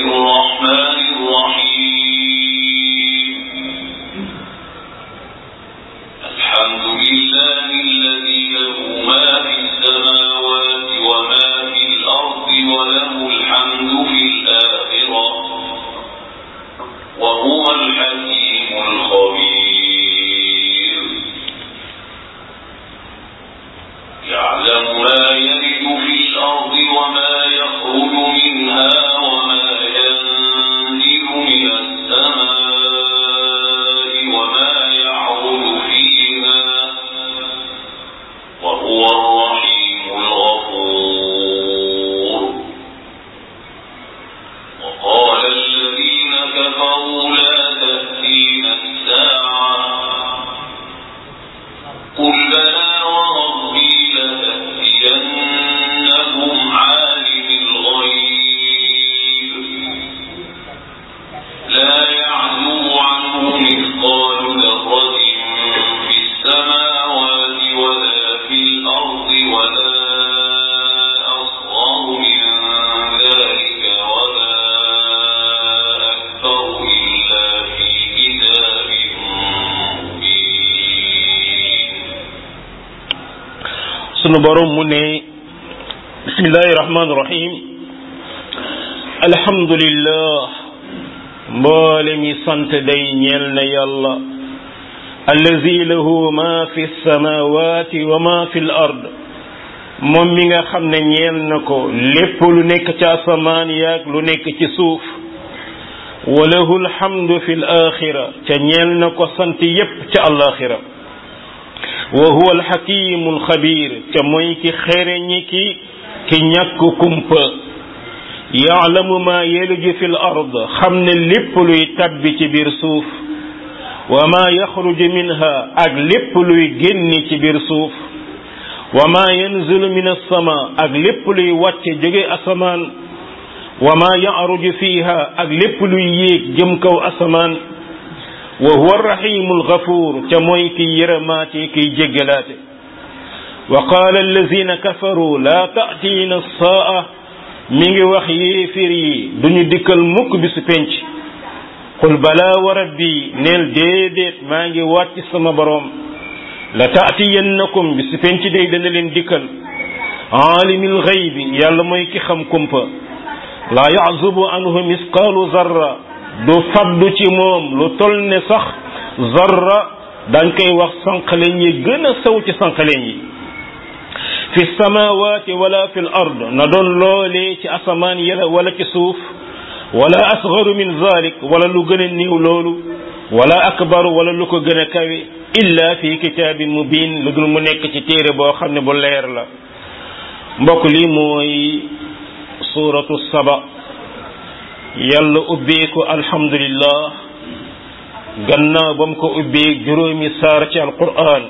الرحمن الرحيم الحمد لله الذي له ما في السماوات وما في الأرض وله الحمد في الآخرة وهو الحكيم الخبير يعلم ما يلد في الأرض وما يخرج منها وما ينزل من السماء وما يعرض فيها وهو الرحيم الغفور وقال الذين كفروا لا تأتينا الساعة قل بلى وربي لتأتينكم عالم الغيب لا يعزو عنه مثقال ذرة في السماوات ولا في الأرض ولا أصغر من ذلك ولا أكبر إلا في كتاب مبين sunu borom mu ne bismillahi rahmaani rahim alhamdulillah mboole mi sant day ñeel na yàlla allazi lahu ma fi samawati wa ma fi l ard moom mi nga xam ne ñeel na ko lépp lu nekk ci asamaan yaag lu nekk ci suuf wa lahu alhamdu fi l axira ca ñeel na ko sant yépp ca alaxira wa huwa alxakimu alxabir ca mooy ki xereñi ki ki ñàkk kumpa yaalamu ma yeliju fi l ard xam ne lépp luy tabbi ci biir suuf wa ma yaxruju minha ak lépp luy génni ci biir suuf wa ma yanzilu min alsama ak lépp luy wàcce jóge asamaan wa ma yaruju fiha ak lépp luy yéeg jëm kaw asamaan wa huwa arrahimu algafuur ca mooy kiy yërëmaate kiy jéggalaate wa qaala allazina kafaru laa taatiina saa mi ngi wax yéefir yi duñu dikkal mukk bisu penc qul balaa wa rabbi neel déedéet maa ngi wàcc sama boroom la taatiyannakum bisu penc day dana leen dikkal aalimil xaybi yàlla mooy ki xam kumpa laa yazubu anhu misqaalu zarra du faddu ci moom lu tol ne sax zarra dañ koy wax sànqaleñ yi gën a sew ci sànqaleñ yi fi samawati wala fi l ard na doon loolee ci asamaan yala wala ci suuf wala asgaru min zalik wala lu gën a niiw loolu wala akbaru wala lu ko gën a kawe illa fi kitaabin mubin lu dul mu nekk ci téere boo xam ne bu leer la mbokk lii mooy suratu saba yàlla ubbee ko alhamdulillah gannaaw ba mu ko ubbee juróomi saar ci alquran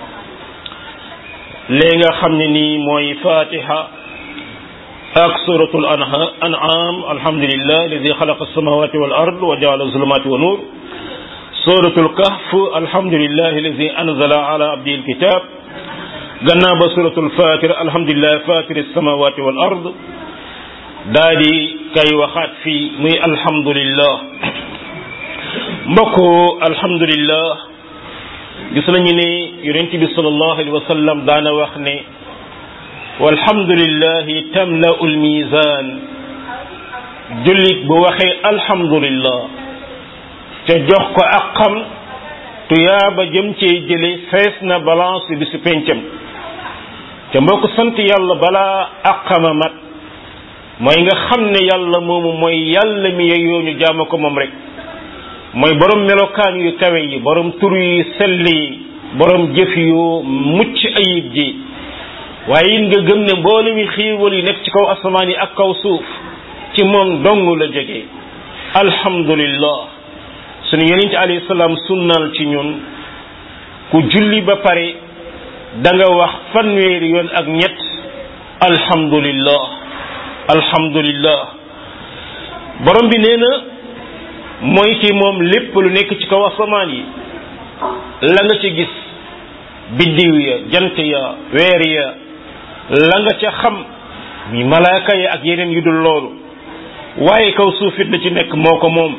lee nga xam ne nii mooy fatiha ak suratul an'am alhamdulillah alladi xalaqa alsamawati wal ard wa jaala zulumati wa nur suratul kahf alhamdulillah alladi anzala ala abdihi alkitab gannaaw ba suratul fatir alhamdulillah fatir alsamawati wal ard daa di kay waxaat fii muy alhamdulillah mbokk alhamdulillah gis nañu ne yonent bi sallallahu alayhi wa sallam daana wax ne walhamdulillahi tamla'u almizan jullit bu waxee alhamdulillah te jox ko ak xam tuyaaba jëm cee jële fees na balance bi su pencam te mbokk sant yàlla balaa aqama mat mooy nga xam ne yàlla moomu mooy yàlla mi yeyoo ñu jaama ko moom rek mooy borom melokaan yu kawe yi borom tur yu sell yi borom jëf yu mucc ayib ji waaye it nga gëm ne mboole mi xiiwal yi nekk ci kaw asamaan yi ak kaw suuf ci moom dong la jógee alhamdulillah sunu yonent alayhi salaam sunnal ci ñun ku julli ba pare da nga wax fanweeri yoon ak ñett alhamdulillah alhamdulillah borom bi nee na mooy ki moom lépp lu nekk ci kaw asamaan yi la nga ci gis biddiw ya jant ya weer ya la nga ca xam mi malaaka ya ak yeneen yu dul loolu waaye kaw suuf it la ci nekk moo ko moom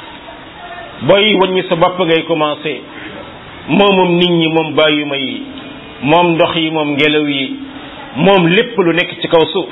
booy wàññi sa bopp ngay commencé moomum nit ñi moom bàyyuma yi moom ndox yi moom ngelaw yi moom lépp lu nekk ci kaw suuf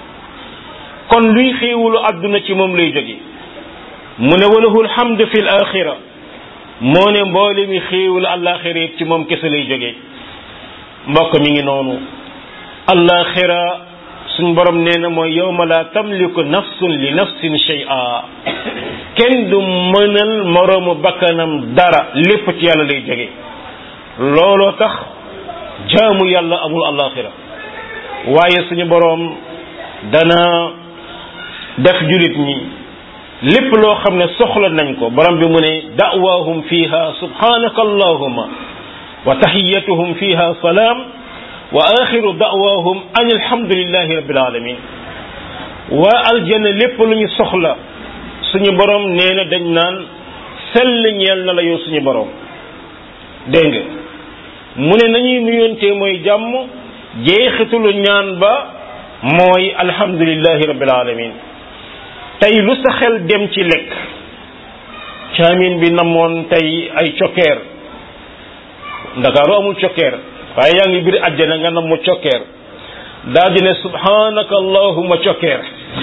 kon luy xéewalu àdduna ci moom lay jóge mu ne walahul hamd fi l axira moo ne mboole mi xéewalu àllaaxira yëpp ci moom kese lay jóge mbokk mi ngi noonu àllaaxira suñ borom nee na mooy yawma la tamliku nafsun li nafsin shay'a kenn du mënal moroomu bakkanam dara lépp ci yàlla lay jóge looloo tax jaamu yàlla amul àllaaxira waaye suñu boroom dana def julit ñi lépp loo xam ne soxla nañ ko borom bi mu ne da'waahum fiha subhanaka allahumma wa taxiyatuhum fiha salaam wa axiru da'waahum an alhamdulillahi rabbil alamin waa aljanna lépp lu ñu soxla suñu borom nee na dañ naan sell ñeel na la yow suñu borom dégg nga mu ne nañuy nuyontee mooy jàmm jeexitulu ñaan ba mooy alhamdulillahi rabbil alamin tey lu sa xel dem ci lekk caamin bi namoon tey ay cokkeer ndakaaru amul cokkeer waaye yaa ngi biir àjjana nga nam mu cokkeer daa di ne subhanaka allahumma cokkeer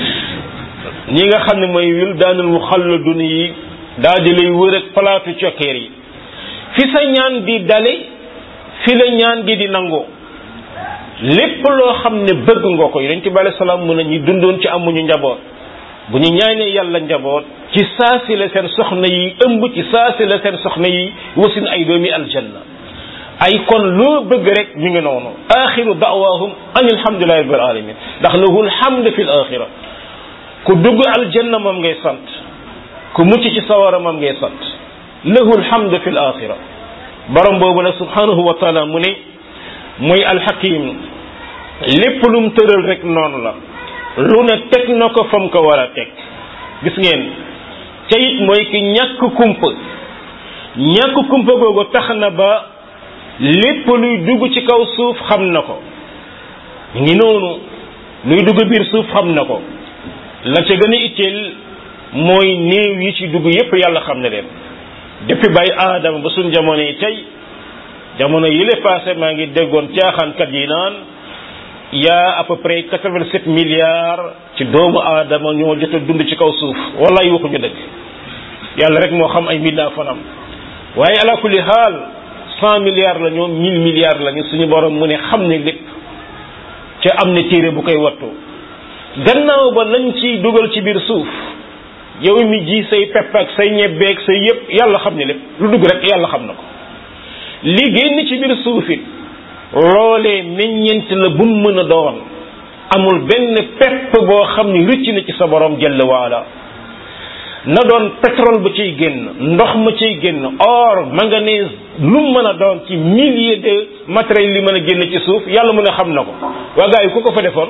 ñi nga xam ne mooy wil daanul muxalladun yi daa di lay wër ak palaatu cokkeer yi fi sa ñaan di dale fi la ñaan gi di nangoo lépp loo xam ne bëgg nga ko yonent bi alayhi salaam mu ne ñi dundoon ci amuñu njaboot bu ñu ñaanee yàlla njaboot ci saasi la seen soxna yi ëmb ci saasi la seen soxna yi wasin ay doomi aljanna ay kon loo bëgg rek mi ngi noonu axiru dawaahum an alhamdulillahi rabbil alamin ndax lahu alhamd fi l axira ku dugg aljanna moom ngay sant ku mucc ci sawara moom ngay sant lahu alhamd fi l axira borom boobu nag subhanahu wa taala mu ne mooy alxakim lépp lu mu tëral rek noonu la lu ne teg na ko fam ko war a teg gis ngeen ca it mooy ki ñàkk kumpa ñàkk kumpa googu tax na ba lépp luy dugg ci kaw suuf xam na ko ngi noonu luy dugg biir suuf xam na ko la ca gën a itteel mooy néew yi ci dugg yépp yàlla xam ne leen depuis bàyyi aadama ba suñ jamono yi tey jamono yile passé maa ngi déggoon caaxaankat yi naan yaa à peu près quatre-vingt-sept milliards ci doomu aadama ñoo jot a dund ci kaw suuf wallaay waxuñu dëgg yàlla rek moo xam ay mbindaa fanam waaye ala kulli xaal cent milliards la ñoom mille milliards la ñu suñu borom mu ne xam ne lépp ca am na téere bu koy wattu gannaaw ba lañ ciy dugal ci biir suuf yow mi ji say pepp ak say ñebbeeg say yépp yàlla xam ne lépp lu dugg rek yàlla xam na ko li génn ci biir suuf it loolee meññent la bu mu mën a doon amul benn pepp boo xam ni rëcc na ci sa borom jëll waala na doon pétrole ba ciy génn ndox ma ciy génn or manganèse lu mu mën a doon ci milliers de matériels li mën a génn ci suuf yàlla mu ne xam na ko waa gars yi ku ko fa defoon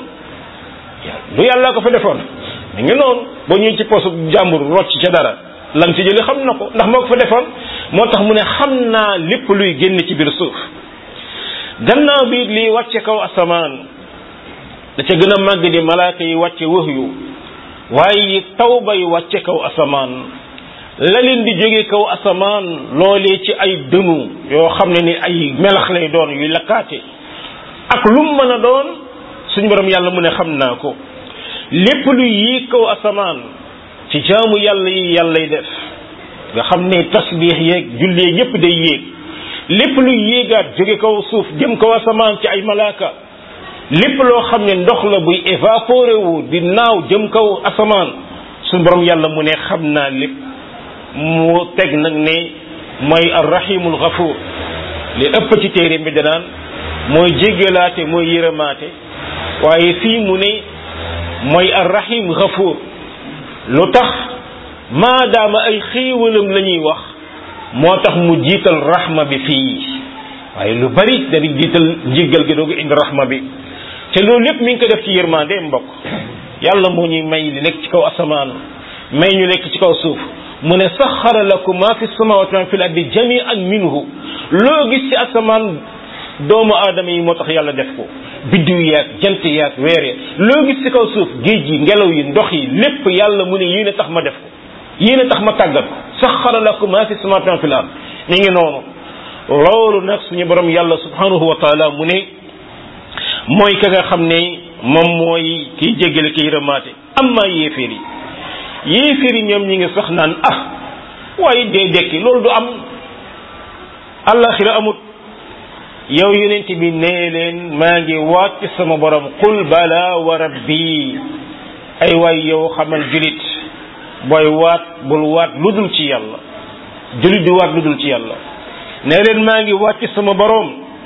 lu yàlla ko fa defoon mi ngi noonu boo ñëwee ci posu jàmbur rocc ca dara lam ci jëli xam na ko ndax moo ko fa defoon moo tax mu ne xam naa lépp luy génn ci biir suuf gannaaw bi lii wàcce kaw asamaan da ca gën a màgg di malaaka yi wàcce wax yu waaye taw bay wàcce kaw asamaan la leen di jóge kaw asamaan loolee ci ay dënu yoo xam ne ni ay melax lay doon yuy lakkaate ak lu mu mën a doon suñu borom yàlla mu ne xam naa ko lépp luy yéeg kaw asamaan ci jaamu yàlla yi yàllay def nga xam ne tasbiix yeeg jullee yépp day yéeg lépp luy yéegaat jóge kaw suuf jëm kaw asamaan ci ay malaaka lépp loo xam ne ndox la buy évaporé wu di naaw jëm kaw asamaan suñu borom yàlla mu ne xam naa lépp mu teg nag ne mooy arrahimul ghafuur li ëpp ci téere bi danaan mooy jéggalaate mooy yërëmaate waaye fii mu ne mooy arrahim ghafuur lu tax maadaama ay xéewalam la ñuy wax moo tax mu jiital rahma bi fii waaye lu bari dañuy jiital njiggal gi doogu indi rahma bi te loolu lépp mi ngi ko def ci yërmande mbokk yàlla moo ñuy may li nekk ci kaw asamaan may ñu nekk ci kaw suuf mu ne saxara lakum ma fi samawati ma fi l ardi jami'an minhu loo gis ci asamaan doomu aadama yi moo tax yàlla def ko biddiw yaag jant yaag weer ya loo gis ci kaw suuf géej yi ngelaw yi ndox yi lépp yàlla mu ne yéen a tax ma def ko yéen a tax ma tàggat ko saxara lakum ma fi samawati wa fil ard mi ngi noonu loolu nag suñu borom yàlla subhanahu wa taala mu ne mooy ka nga xam ne moom mooy kiy jéggale kiy rëmaate amma yéeféer yi yéeféer yi ñoom ñi ngi sax naan ah waaye dee dekki loolu du am àllaxira amut yow yonent bi nee leen maa ngi waat ci sama borom qul bala wa rabbi ay waay yow xamal julit booy waat bul waat lu dul ci yàlla julit di waat lu dul ci yàlla nee leen maa ngi waat ci sama borom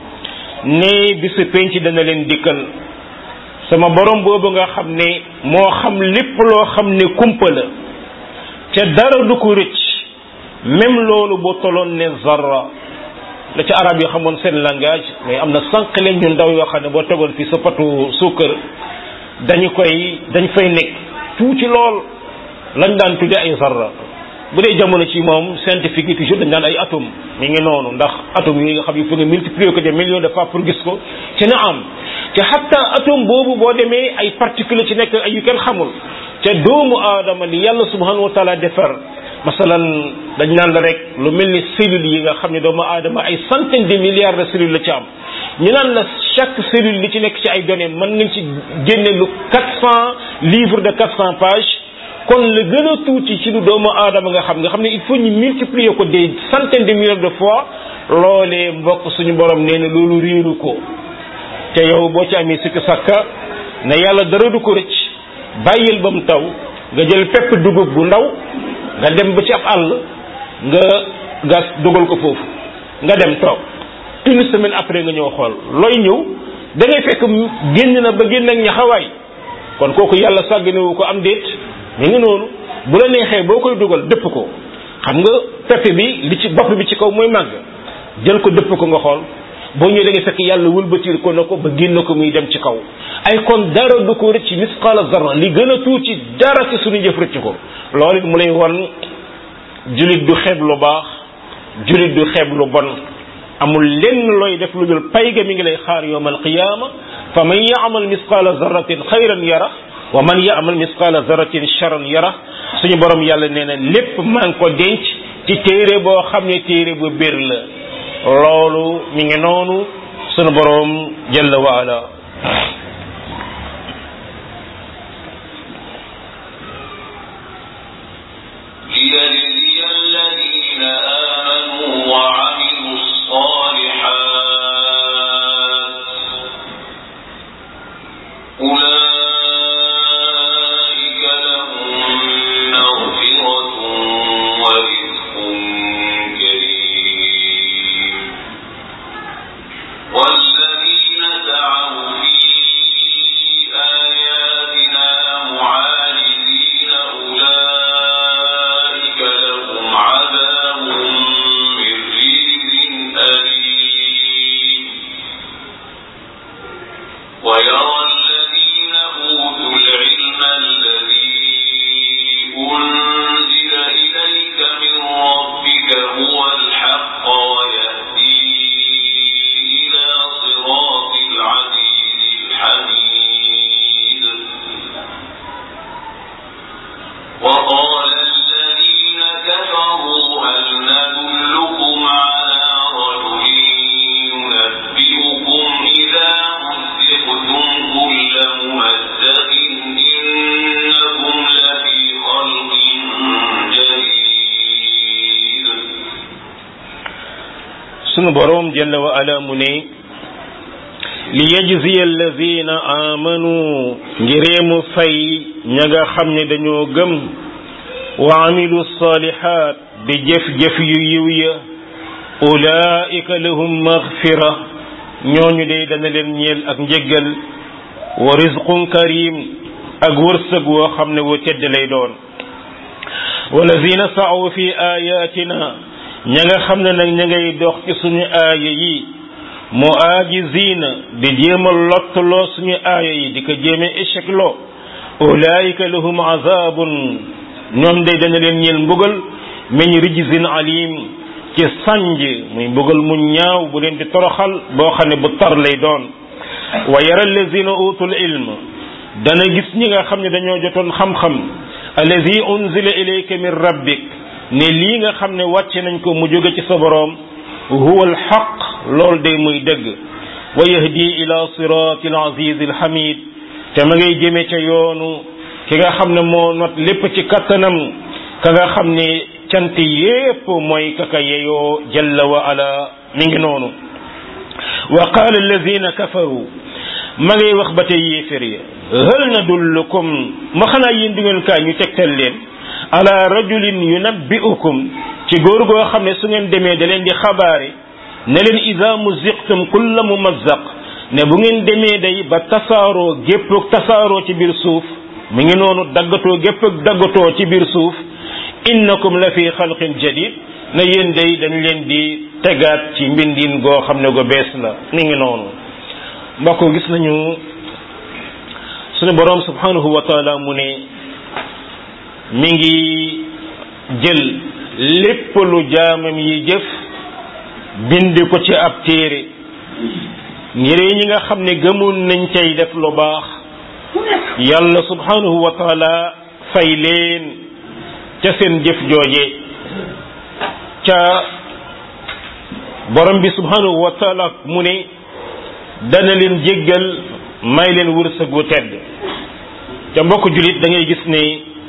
ne bisu penc dana leen dikkal sama borom boobu nga xam ne moo xam lépp loo xam ne kumpa la ca dara du ko rëcc même loolu boo toloon ne zarra la ca arab yi xamoon seen langage mais am na sànq leen ñu ndaw yoo xam ne boo tegoon fii sa patu suukar dañu koy dañ fay nekk tuuti lool lañ daan tudde ay zarra bu dee jamono ci moom scientifique yi toujours dañ daan ay atome mi ngi noonu ndax atome yooyu nga xam yi fu nga multiplier ko des millions de fois pour gis ko ci na am te hatta atome boobu boo demee ay particules ci nekk ay yu kenn xamul te doomu aadama li yàlla subhanahu wa taala defar masalan dañ naan la rek lu mel ni cellules yi nga xam ne doomu aadama ay centaine de milliards de cellules la ci am ñu naan la chaque cellule li ci nekk ci ay données mën nañ ci génne lu quatre cent livres de quatre cent pages kon la gën a tuuti ci lu doomu aadama nga xam nga xam ne il faut ñu multiplier ko des centaines de millions de fois loolee mbokk suñu borom nee na loolu réeru ko te yow boo ci amee sikk sàkka ne yàlla dara du ko rëcc bàyyil ba mu taw nga jël pepp dugub bu ndaw nga dem ba ci ab àll nga gas dugal ko foofu nga dem toog une semaine après nga ñëw xool looy ñëw da ngay fekk génn na ba génn ak ñaxawaay kon kooku yàlla sàgganewu ko am déet mi ngi noonu bu la neexee boo koy dugal dëpp ko xam nga pepp bi li ci bopp bi ci kaw mooy màgg jël ko dëpp ko nga xool boo ñëwee da ngay fekk yàlla wëlbatiir ko na ko ba génn ko muy dem ci kaw ay kon dara du ko rëcc misqaala zarra li gën a tuuti dara ci suñu jëf rëcc ko loolu it mu lay wan julit du xeeb lu baax julit du xeeb lu bon amul lenn looy def lu dul pay ga mi ngi lay xaar yowm alqiyama fa man yaamal misqaala zarratin xayran yara wa man yaamal misqaala zarratin charran yara suñu borom yàlla nee na lépp maa ngi ko denc ci téere boo xam ne téere bu bir la loolu mi ngi noonu sunu borom jalla wa ala ليجزي الذين آمنوا وعملوا الصالحات أولئك لهم مغفرة ورزق كريم والذين سعوا في آياتنا معاجزين أولئك لهم عذاب من رجز أليم ويرى الذين أوتوا العلم الذي أنزل إليك من ربك هو الحق ويهدي إلى صراط العزيز الحميد وقال الذين كفروا هل ندلكم على رجل ينبئكم إذا مزقتم كل ممزق إنكم لفي خلق جديد sunu borom jalla wa ala mu ne li yajziya alladina amanu ngiree mu fay ña nga xam ne dañoo gëm wa amilu salihat di jëf-jëf yu yiw ya ulaika lahum maghfira ñooñu de dana leen ñeel ak njëggal wa rizqun karim ak wërsëg woo xam ne wu tedd lay doon walazina sa'u fi ayatina ña nga xam ne nag ña ngay dox ci suñu aaya yi mu aajizina di jéem a lottuloo suñu aaya yi di ko jéeme échec loo ulaayika lahum azabun ñoom day dana leen ñeel mbugal meñ rijzin alim ci sànj muy mbugal mu ñaaw bu leen di toroxal boo xam ne bu tar lay doon wa yara allazina utul ilm dana gis ñi nga xam ne dañoo jotoon xam-xam allazi unzila ilayka min rabbik ne lii nga xam ne wàcce nañ ko mu jóge ci sa boroom huwa alxaq lool day muy dëgg wa yahdi ila sirati alaziz alhamid te ma ngay jëme ca yoonu ki nga xam ne moo not lépp ci kattanam ka nga xam ne cant yépp mooy kaka yeyoo jalla wa ala mi ngi noonu wa qaala alladina kafaru ma ngay wax ba tey yéefér ya hal nadullukum ma xanaa yéen du ngeen kaay ñu tegtal leen ala rajulin yunabbi'ukum ci góor goo xam ne su ngeen demee da leen di xabaare ne leen ida muziqtum kulla mumazzaq ne bu ngeen demee day ba tasaaroo gépp tasaaroo ci biir suuf mi ngi noonu daggatoo gépp daggatoo ci biir suuf innakum la fi xalqin jadid na yéen day dañ leen di tegaat ci mbindin goo xam ne go bees la mi ngi noonu mbokk gis nañu suñu boroom subhanahu wa taala mu ne mi ngi jël lépp lu jaamam yi jëf bind ko ci ab téere ngir ñi nga xam ne gëmoon nañ cay def lu baax yàlla subhanahu wa taala fay leen ca seen jëf jooje ca borom bi subhanahu wa taala mu ne dana leen jéggal may leen wërsëg wu tedd ca mbokk julit da ngay gis ne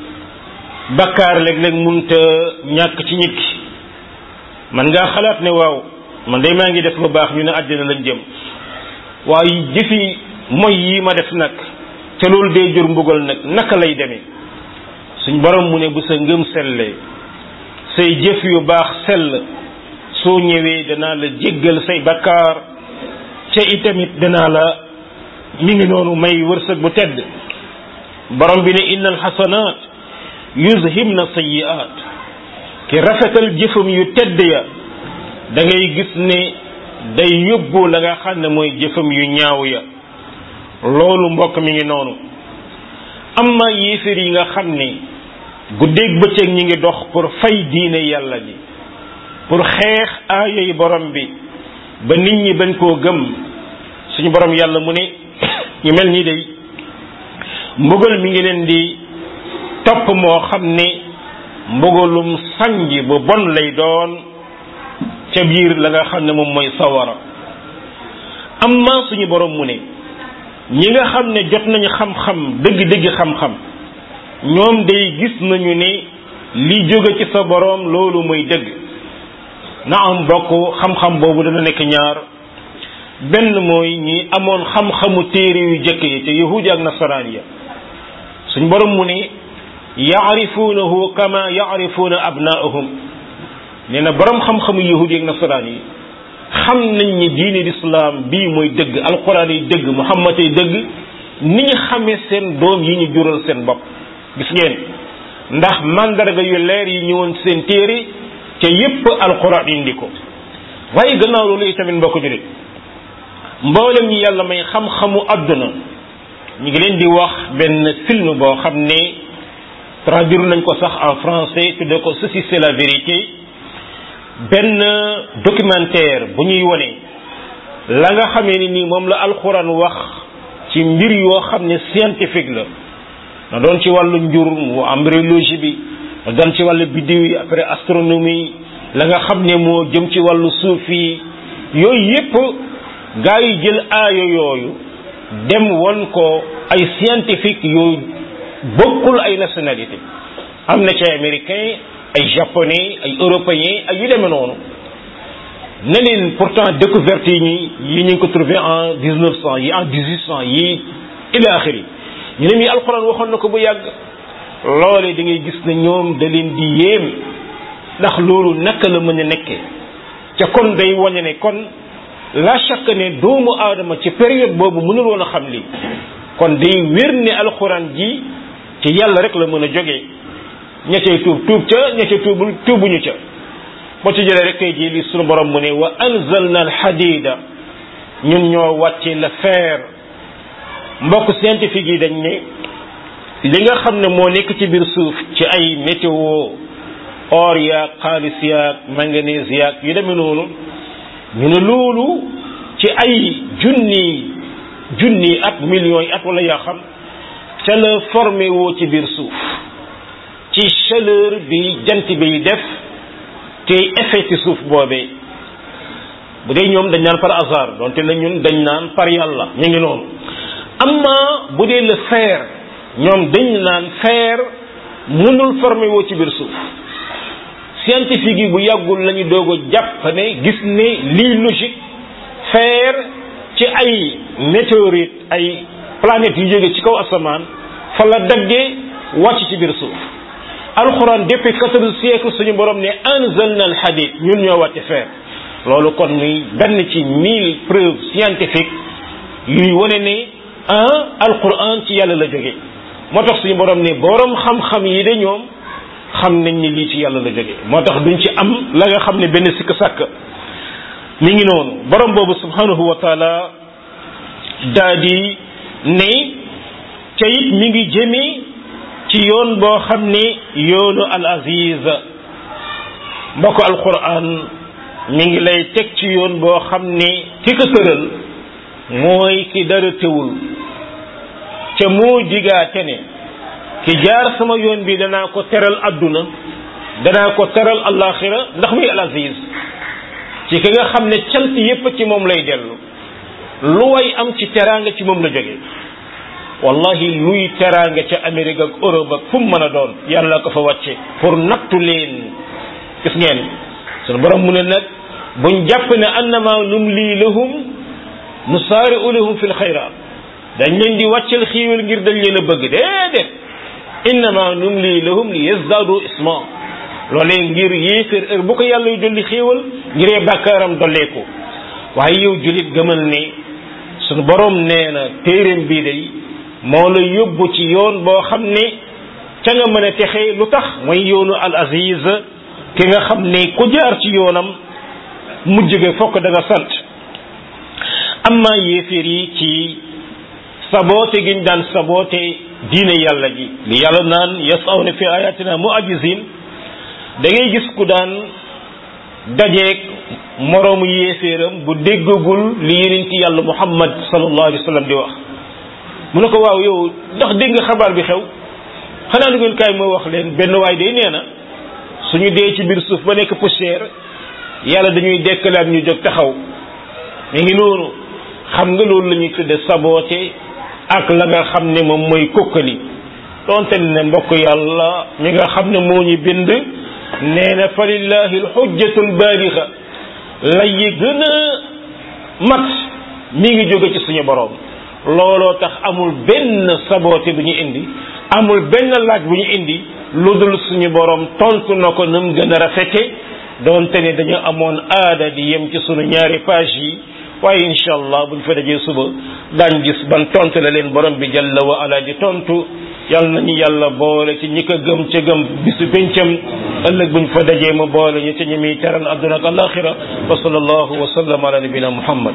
bakkaar léeg-léeg munta ñàkk ci nit ki man ngaa xalaat ne waaw man day maa ngi def lu baax ñu ne àddina lañ jëm waaye jëfi mooy yi ma def nag te loolu day jur mbugal nag naka lay demee suñ borom mu ne bu sa ngëm sellee say jëf yu baax sell soo ñëwee danaa la jéggal say bakkaar ca itamit danaa la mi ngi noonu may wërsëg bu tedd borom bi ne inna alxasanaat yuzhibna sayyi'at ki rafetal jëfam yu tedd ya da ngay gis ne day yóbbu la nga xam ne mooy jëfam yu ñaaw ya loolu mbokk mi ngi noonu amma yéeféer yi nga xam ne guddeeg bëccëg ñi ngi dox pour fay diine yàlla ji pour xeex aaya yi borom bi ba nit ñi bañ koo gëm suñu borom yàlla mu ne ñu mel nii day mbugal mi ngi leen di topp moo xam ne mbugalum sanji bu bon lay doon ca biir la nga xam ne moom mooy sawara amma suñu borom mu ne ñi nga xam ne jot nañu xam-xam dëgg-dëgg xam-xam ñoom day gis nañu ne li jóge ci sa borom loolu mooy dëgg na am bokk xam-xam boobu dana nekk ñaar benn mooy ñi amoon xam-xamu téere yu jëkk yi te yahudi ak nasaraan ya suñ borom mu ne yaarifuunahu kama yaarifuuna abnaahum nee na borom xam-xamu yahudi ak nasaraan yi xam nañ ni diine lislaam bii mooy dëgg alquran yi dëgg muhammad yi dëgg ni ñu xamee seen doom yi ñu jural seen bopp gis ngeen ndax mandarga yu leer yi ñëwoon seen téere ca yépp alquran indi ko waaye gannaaw loolu itamit mbokk julit mboolem ñi yàlla may xam-xamu àdduna ñu ngi leen di wax benn film boo xam ne traduire nañ ko sax en français tudde ko ceci c'est la vérité benn documentaire bu ñuy wone la nga xamee ni nii moom la alxuraan wax ci mbir yoo xam ne scientifique la na doon ci wàllu njur mu embryologie bi na doon ci wàllu biddiw yi après astronomie la nga xam ne moo jëm ci wàllu suuf yi yooyu yépp gaa yi jël aayo yooyu dem won ko ay scientifique yu bokkul ay nationalité am na ci américain ay japonais ay européens ay yu demee noonu ne leen pourtant découverte yi ñi yi ñu ngi ko trouvé en dix neuf cent yi en dix huit cent yi ila axiri ñu ne mi alxuraan waxoon na ko bu yàgg loole da ngay gis ne ñoom da leen di yéem ndax loolu naka la mën a nekkee ca kon day wane ne kon la chaque ne doomu aadama ci période boobu mënul woon a xam lii kon day wér ne alxuraan ji ci yàlla rek la mën a jógee ña cay tuub tuub ca ña ca tuubul tuubuñu ca boo ci jëlee rek tey jii li sunu borom mu ne wa anzalna alxadida ñun ñoo wàcce le fer mbokk scientifique yi dañ ne li nga xam ne moo nekk ci biir suuf ci ay météo or yaag xaalis yaag manganèse yaag yu demee noonu ñu ne loolu ci ay junni junni at millions yi at wala yaa xam ca la formé woo ci biir suuf ci chaleur bi jant bi def te effet ci suuf boobee bu dee ñoom dañ naan par hasard donte na ñun dañ naan par yàlla ñu ngi noonu amma bu dee le fer ñoom dañ naan fer mënul formé woo ci biir suuf scientifique yi bu yàggul lañu doog a jàpp ne gis ne lii logique fer ci ay météorite ay planètes yu jóge ci kaw asamaan fa la daggee wàcc ci biir suuf alxuraan depuis quatorze siècle suñu borom ne anzalna al hadid ñun ñoo wàcce fer loolu kon muy benn ci mille preuves scientifiques yuy wane ne ah alquran ci yàlla la jóge moo tax suñu borom ne borom xam-xam yi de ñoom xam nañ ni lii ci yàlla la jóge moo tax duñ ci am la nga xam ne benn sikk sàkk mi ngi noonu borom boobu subhanahu wa taala daa di ne ca it mi ngi jëmee ci yoon boo xam ne yoonu al aziz mbokk alquran mi ngi lay teg ci yoon boo xam ne ki ko tëral mooy ki dara tewul ca moo digaate ne ki jaar sama yoon bi danaa ko teral adduna danaa ko teral alaxira ndax muy al aziz ci ki nga xam ne cant yépp ci moom lay dellu lu way am ci teraanga ci moom la jóge wallahi luy teraanga ca Amérique ak Europe ak fu mu mën a doon yàlla ko fa wàcce pour nattu leen gis ngeen sunu borom mu ne nag buñ jàpp ne annama numli lahum nusaari'u lahum fil xayraat dañ leen di wàccel xiiwal ngir dañ leen a bëgg déedéet innama numli lahum li yazdaadu isma loolee ngir yéeféer heure bu ko yàlla yu dolli xiiwal ngiree bàkkaaram dolleeku waaye yow julit gëmal ne sunu borom nee na téeréem bii day moo la yóbbu ci yoon boo xam ne ca nga mën a texe lu tax mooy yoonu al aziz ki nga xam ne ku jaar ci yoonam mujj ga fokk da nga sant amma yéeféer yi ci saboote giñ daan saboote diine yàlla ji li yàlla naan yasawna fi ayatina mu'ajizin da ngay gis ku daan dajeeg moroomu yéeféeram bu déggagul li yonent yàlla muhammad sallallahu alayhi wa sallam di wax mu ne ko waaw yow ndax dégg nga xabaar bi xew xanaa lu ngeen kaay moo wax leen benn waay day nee na suñu dee ci biir suuf ba nekk poussière yàlla dañuy dekkalaat ñu jóg taxaw mi ngi noonu xam nga loolu la ñuy tudde saboote ak la nga xam ne moom mooy kokkali donte ne mbokk yàlla mi nga xam ne moo ñu bind nee na fa lillahi alxujjatul baalixa lay yi gën a mat mi ngi jóge ci suñu borom looloo tax amul benn saboote bu ñu indi amul benn laaj bu ñu indi lu dul suñu borom tontu na ko nam gën a rafete doonte ne dañu amoon aada di yem ci sunu ñaari page yi waaye incha allah buñ fa dajee suba daañ gis ban tontu la leen borom bi jalla wa ala di tontu yal nañu yàlla boole ci ñi ko gëm ca gëm bisu pencam ëllëg buñ fa dajee mu boole ñu ca ñi muy teral adduna ak alaxira wa sallallahu wa sallam ala nabina muhammad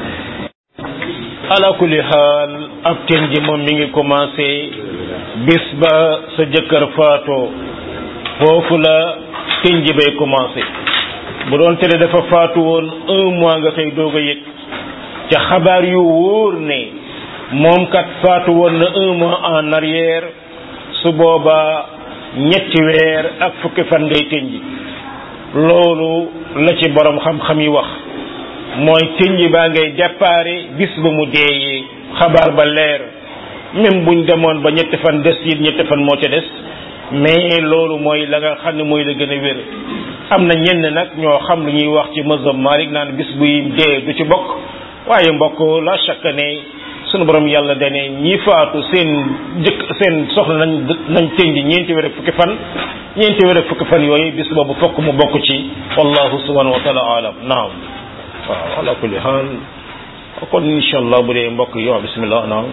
ala kulli xaal ab teen ji moom mi ngi commencé bis ba sa jëkkër faatoo foofu la teen ji bay commencé bu doon tele dafa faatu woon un mois nga xëy doog a yëg ca xabaar yu wóor ne moom kat faatu woon na un mois en arrière su boobaa ñetti weer ak fukki fan ngay tënji loolu la ci borom xam-xam yi wax mooy tënji baa ngay déparé bis ba mu deeyee xabaar ba leer même buñ demoon ba ñetti fan des it ñetti fan moo ca des mais loolu mooy la nga xam ne mooy la gën a wér am na ñenn nag ñoo xam lu ñuy wax ci mazhab Malik naan bis buy dee du ci bokk waaye mbokk la chaque ne sunu borom yàlla dane ñi faatu seen jëkk seen soxla nañ nañ tënj ñeenti weer ak fukki fan ñeenti weer ak fukki fan yooyu bis boobu fokk mu bokk ci wallahu subhanahu wa taala alam naam waaw ala kulli haal kon incha allah bu dee mbokk yi waaw bismillah naam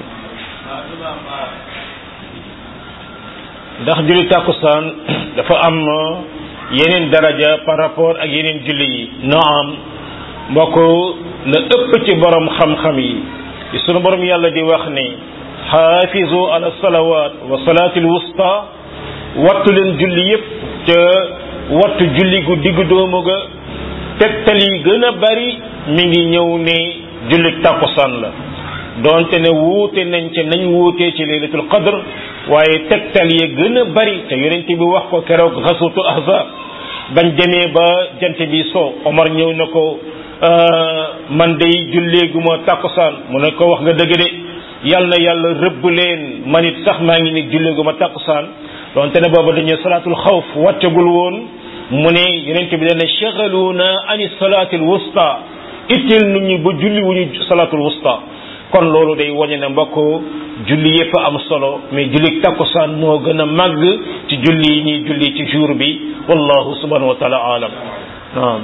ndax julli tàkkusaan dafa am yeneen daraja par rapport ak yeneen julli yi naam mbokk la ëpp ci borom xam-xam yi ci sunu borom yàlla di wax ne xaafizu ala salawat wa salaatil wusta wattu leen julli yépp te wattu julli gu diggu doomu ga tegtal yi gën a bari mi ngi ñëw ne julli tàkkusaan la donte ne wuute nañ ci nañ wuutee ci laylatul qadr waaye tegtal ya gën a bari te yonent bi wax ko keroog xasutul ahzab bañ demee ba jant bi so Omar ñëw na ko man day julleeguma tàkkusaan mu ne ko wax nga dëgg de yal na yàlla rëbb leen man it sax maa ngi ni julleeguma tàkkusaan donte ne booba dañu salaatul xawf wàccagul woon mu ne yonent bi dana shagaluuna ani salaatil wusta itteel nit ñi ba julli wuñu salaatul wusta kon loolu day wañe ne mbokk julli yépp am solo mais julli takkusaan moo gën a màgg ci julli yi ñuy julli ci jour bi wallahu subhanahu wa taala alam naam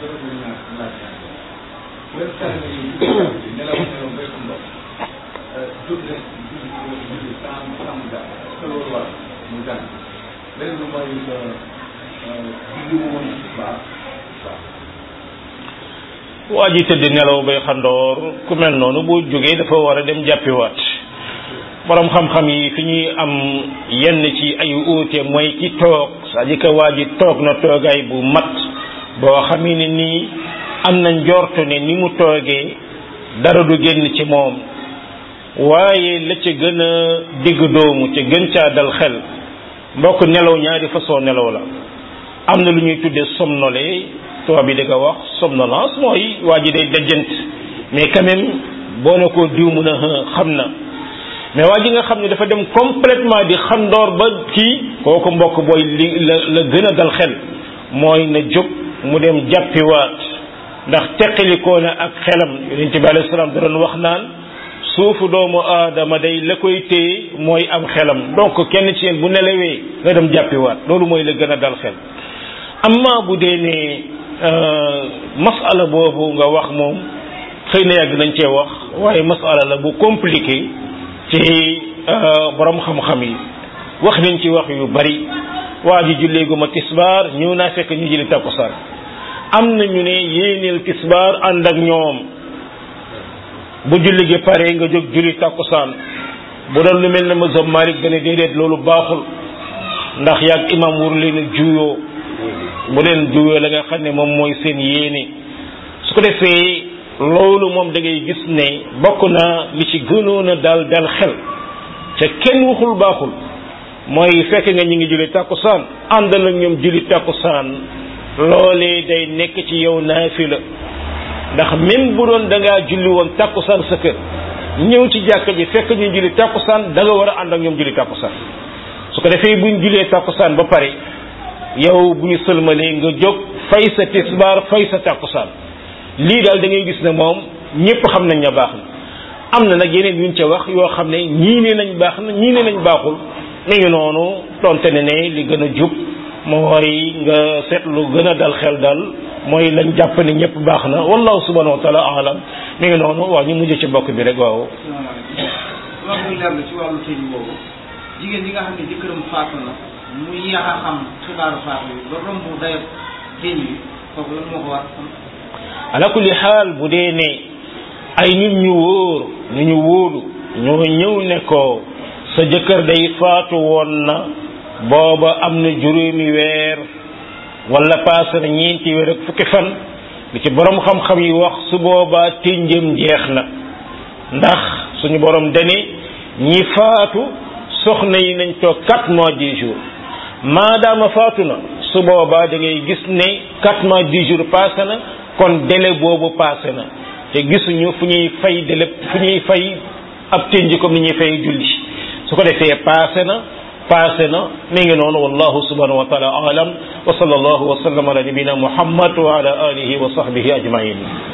waa ji tëdd nelaw bay xandoor ku mel noonu bu jógee dafa war a dem jàppiwaat borom xam-xam yi fi ñuy am yenn ci ay uute mooy ki toog c'est-à-dire que waa ji toog na toogaay bu mat boo xamee ne nii am na njortu ne ni mu toogee dara du génn ci moom waaye la ca gën a digg doomu ca gën caa dal xel mbokk nelaw ñaari façon nelaw la am na lu ñuy tuddee somnolé tubaab bi di ko wax somnolence mooy waa ji day dajjant mais quand même boo ne ko diw mun a xam na mais waa ji nga xam ne dafa dem complètement di xandoor ba kii kooku mbokk booy li la la gën a dal xel mooy na jóg mu dem jàppiwaat ndax teqalikoo na ak xelam yonent bi alayhi salaam da doon wax naan suufu doomu aadama day la koy téye mooy am xelam donc kenn ci yéen bu nelawee nga dem jàppiwaat loolu mooy la gën a dal xel amma bu dee ne masala boobu nga wax moom xëy na yàgg nañ cee wax waaye masala la bu compliqué ci borom xam-xam yi wax nañ ci wax yu bari waa ji julleeguma tisbaar ñëw naa fekk ñu jëli takkusaan am na ñu ne yéeneel tisbaar ànd ak ñoom bu julli gi pare nga jóg julli takkusaan bu doon lu mel ne mazhab Malik dane déedéet loolu baaxul ndax yàgg imam wur leen a juyoo bu leen juyoo la nga xam ne moom mooy seen yéene su ko defee loolu moom da ngay gis ne bokk na li ci gënoon a dal dal xel ca kenn waxul baaxul mooy fekk nga ñi ngi julli takkusaan àndal ak ñoom julli takkusaan loolee day nekk ci yow naafila ndax même bu doon da ngaa julli woon takkusaan sa kër ñëw ci jàkka ji fekk ñu julli takkusaan da nga war a ànd ak ñoom julli takkusaan su ko defee buñ jullee takkusaan ba pare yow bu ñu sëlmalee nga jóg fay sa tisbaar fay sa takkusaan lii daal da ngay gis ne moom ñëpp xam nañ ne baax na am na nag yeneen yuñ ca wax yoo xam ne ñii ne nañ baax na ñii ne nañ baaxul mi ngi noonu tonte ne ne li gën a jub mooy nga seetlu gën a dal xel dal mooy lañ jàpp ne ñëpp baax na wallahu subhanahu wa taala alam mi ngi noonu waaw ñu mujj ci mbokk bi rek waaw. asalaamaaleykum wax muy leer la ci wàllu tëj boobu jigéen ñi nga xam ne jëkkëram faatu na mu yéex a xam xibaaru faatu yi ba romb dayab tëj yi kooku lan moo ko war ala kulli xaal bu dee ne ay nit ñu wóor ñu ñu wóolu ñoo ñëw ne ko sa jëkkër day faatu woon na booba am na juróomi weer wala paase na ñeenti weer ak fukki fan li ci borom xam-xam yi wax su boobaa tënjëm jeex na ndax suñu borom dane ñi faatu soxna yi nañ toog quatre mois dix jours maadaama faatu na su boobaa da ngay gis ne quatre mois dix jours passé na kon délai boobu passé na te gisuñu fu ñuy fay délai fu ñuy fay ab tënj comme ni ñuy fay julli su ko defee passé na passé na mi ngi noonu wallahu subhanahu wa taala alam wa sallallahu wa sallam ala nabina muhammad wa ala alihi wa sahbihi ajmain